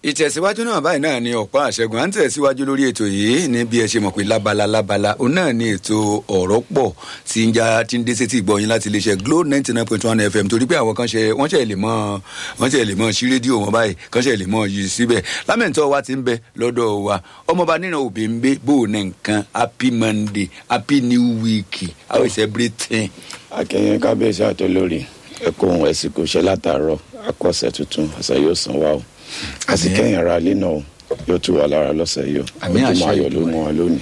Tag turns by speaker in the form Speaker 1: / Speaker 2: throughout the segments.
Speaker 1: ìtẹ̀síwájú náà báyìí náà ni ọ̀pá àṣẹgun à ń tẹ̀síwájú lórí ètò yìí ní bí ẹ ṣe mọ̀ pé lábala lábala òun náà ni ètò ọ̀rọ̀ pọ̀ tí ń já tí ń dé sétí ìgbọ̀yìn láti iléeṣẹ́ Glo ninety nine point one FM torí pé àwọn kan ṣe wọ́n ṣe lè mọ̀ wọ́n ṣe lè mọ̀ sí rédíò wọn báyìí kan ṣe lè mọ̀ yìí síbẹ̀ lámẹ̀ntọ́ wa ti ń bẹ lọ́dọ̀ wa ọmọọba nínú òbí ń gbé bó o ní nǹkan happy Monday happy new week how is everything.
Speaker 2: akẹ́yìn kábíyèsí àtolórí ẹ̀kọ́ ohun ẹ̀sìn kò ṣe látàárọ̀ akọ́ṣẹ́ tuntun àṣà yóò san wá o àsìkẹ́yìn ara ilé náà yóò tù wá lára lọ́sẹ̀ yìí o
Speaker 1: Àmín àṣẹ
Speaker 2: ojúmọ́ ayọ̀ ló mú wa lónìí.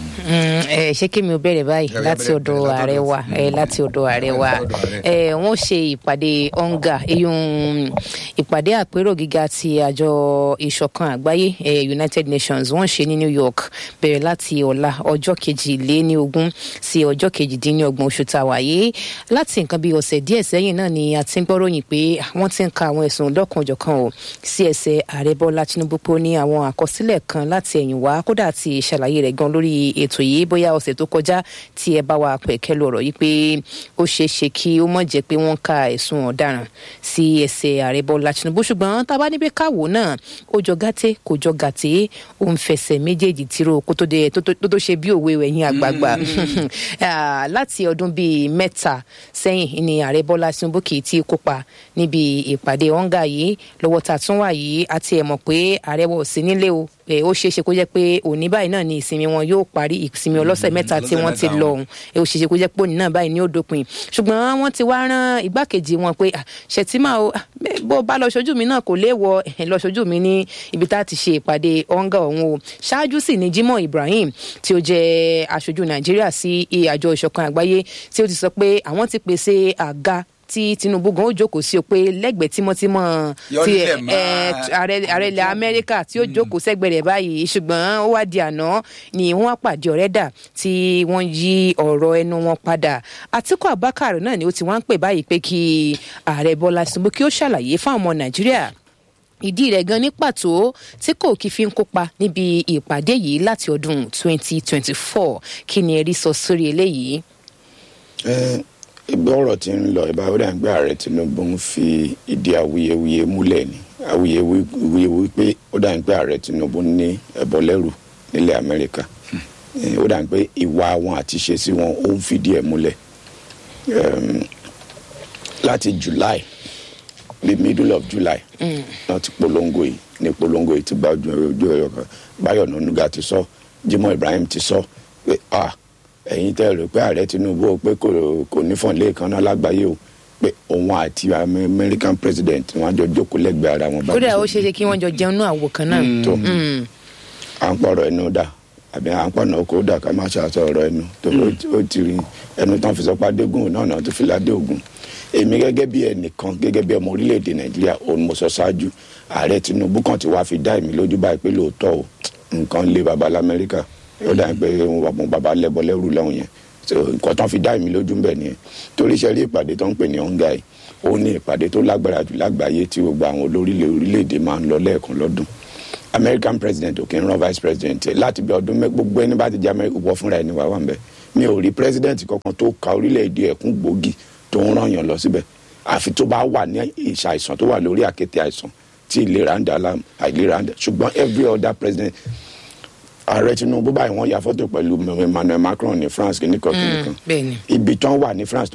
Speaker 3: ẹ ṣé kí mi ò bẹ̀rẹ̀ báyìí
Speaker 1: Ẹ
Speaker 3: láti
Speaker 1: bẹ̀rẹ̀-
Speaker 3: ọ̀dọ̀
Speaker 1: bẹ̀rẹ̀
Speaker 3: ààrẹ wa
Speaker 1: látọ̀dọ̀
Speaker 3: ẹ láti ọ̀dọ̀ ààrẹ wa
Speaker 1: Látọ̀dọ̀ ààrẹ.
Speaker 3: ẹ wọ́n ṣe ìpàdé onga eyín ìpàdé àpérò gíga ti àjọ ìṣọ̀kan àgbáyé ẹ United Nations wọ́n ṣe ní New York bẹ̀rẹ̀ láti ọ̀la ọjọ́ kejìléníogún sí ọjọ́ kejìdínlọ́gbọ̀n oṣù tàwa yìí láti nǹkan bíi ọ̀sẹ̀ díẹ̀ sẹ́yìn náà ni a ti ń gbọ́ròyìn pé wọ́n ti ń ka àwọn ẹ̀sùn lọ́kànjọ̀kan o sí ẹsẹ̀ ààrẹ Bọ́lá Tinubu pé ó ní àwọn àkọsílẹ̀ kan láti ẹ̀yìn wá kódà ti ṣàlàyé rẹ̀ gan lórí ètò yìí bóyá ọ̀sẹ̀ tó kọjá tí ẹ bá wa pẹ̀kẹ́ lu ọ̀rọ̀ yìí pé ó ṣeé ṣe kí ó mọ̀ jẹ́ pé wọ́n ka ẹ̀sùn ọ̀daràn sí ẹsẹ̀ ààrẹ Bọ́lá Tinubu ṣùgbọ́n tá a bá níbi káwò náà ó jọ gàtẹ́ kò jọ gàtẹ́ ó ń fẹsẹ̀ méjèèjì tìró kó tó dé- tó tó tó ṣe bí òwe ẹ̀yìn àgbààgbà Ah, láti ọdún bíi mẹ́ta sẹ́yìn ni ààrẹ Bọ́lá Tinubu kì í tí ì kópa níbi ìpàdé ọ̀ǹgà yìí lọ́wọ́ tá a tún wà yìí àti ẹ̀ mọ̀ pé ààrẹ wọ̀ sí nílé o Eh, ó ṣeé ṣe kó jẹ́ pé òní báyìí náà ni ìsinmi wọn yóò parí ìsinmi ọlọ́sẹ̀ mẹ́ta tí
Speaker 1: ọlọ́sẹ̀
Speaker 3: wọ́n ti
Speaker 1: mẹ́ta
Speaker 3: lọ
Speaker 1: wọn.
Speaker 3: ọ̀hún Eh, ó ṣeé ṣe kó jẹ́ pé òní náà báyìí ni ó dópin ṣùgbọ́n wọ́n ti wá rán igbákejì wọn pé "Ah, Ṣètìmá o ah, bẹ́ẹ̀ bó bá lọ ṣojú mi náà kò léèwọ̀ eh, lọ ṣojú mi ní ibi tá a ti ṣe ìpàdé ọ̀ǹgà ọ̀hún o ṣáájú sì ni Jimoh Ibrahim tí ó jẹ́ aṣojú Nàìjíríà sí àjọ ìṣọ̀kan àgbáyé tí ó ti sọ pé àwọn ti pèsè àga tí Tinubu gan ó jókòó sí o pé lẹ́gbẹ̀ẹ́ tímọ́tímọ́
Speaker 1: Yọ
Speaker 3: ti
Speaker 1: nílẹ̀
Speaker 3: ẹ,
Speaker 1: máa-
Speaker 3: ẹ, ààrẹ ààrẹ ilẹ̀ Amẹ́ríkà tí ó jókòó sẹ́gbẹ̀ẹ́ rẹ̀ báyìí ṣùgbọ́n ó wá di àná ni wọ́n á pàdé ọ̀rẹ́dà tí wọ́n yí ọ̀rọ̀ ẹnu wọn padà Àtíkù Abubakar náà ni ó ti wá ń pè báyìí pé kí ààrẹ Bọ́lá Tinubu kí ó ṣàlàyé fáwọn ọmọ Nàìjíríà ìdí rẹ̀ gan ní pàtó tí kò kí fi ń kópa níbi ìpàdé yìí láti ọdún 2024 kí ni ẹ rí sọ sórí eléyìí.
Speaker 2: ẹ ibi ọ̀rọ̀ tí ń lọ ìbá ó dà ń gbé ààrẹ Tinubu ń fi ìdí awuyewuye múlẹ̀ ni awuyewuye pé ó dà ń gbé ààrẹ Tinubu ní ẹbọ lẹ́rù nílẹ̀ Amẹ́ríkà Eh, ó dà ń pé ìwà wọn àti ṣe sí wọn ó ń fìdí ẹ̀ múlẹ̀ Em, láti July the middle of July náà ti polongo yìí ní polongo yìí ti gba ojú ojú ẹ̀yọ kan Báyọ̀ Nànúgà ti sọ Jimoh Ibrahim ti sọ pé ah ẹ̀yin tẹ́ rò pé ààrẹ Tinubu ó pé kò kò nífọ̀n lẹ́ẹ̀kan náà lágbàáyé o pé òun àti American president wọn á jọ jókòó lẹ́gbẹ̀ẹ́ ara wọn.
Speaker 3: kódà ó ṣeé ṣe kí wọ́n jọ jẹun náà àwò kan náà.
Speaker 2: tó à ń pọ̀rọ̀ ẹnu dà àbí à ń pọ̀nà oko dà ká má ṣàṣọ ọ̀rọ̀ ẹnu tó ó ti rí ẹnu tán fi sọ pé adégún náà náà tó fi ládé ògùn èmi gẹ́gẹ́ bí ẹnìkan gẹ́gẹ́ bí ọmọ orílẹ̀-èdè nàìjíríà òun mo sọ ṣáájú ààrẹ tinubu kan ti wá fi dá èmi lójú báyìí pé lóòótọ́ o nǹkan lé baba lamẹ́ríkà ó dà pé wọn baba lẹ́bọ lẹ́rù lọ́hùn yẹn so nǹkan tán fi dá èmi lójú ń bẹ̀ nìyẹn torí iṣẹ́ rí ìpàdé tó ń pè ní ọ̀ǹgà yìí ó ní ìpàdé tó lágbára jù lágbàáyé tí gbogbo àwọn olórílẹ̀ orílẹ̀-èdè máa ń lọ lẹ́ẹ̀kan lọ́dún american president ò kí ń rán vice president ẹ̀ láti bí ọdún mẹ́ gbogbo ẹni bá ti jẹ́ amẹ́ríkà wọ fúnra ẹni wà wà ń bẹ̀ mi ò rí president kankan tó ka orílẹ̀-èdè ẹ̀kún gbòógì tó ń rán yàn lọ síbẹ̀ àfi tó bá wà ní ìṣàìsàn tó wà lórí àkété àìsàn tí ìlera ń dà láàmú àìlera ń dà ṣùgbọ́n every other president ààrẹ tinubu báyìí wọ́n ya fọ́tò pẹ̀lú emmanuel macron ní france kìnnìkan kìnnìkan
Speaker 3: bẹ́ẹ̀ni.
Speaker 2: ibi tán wà ní france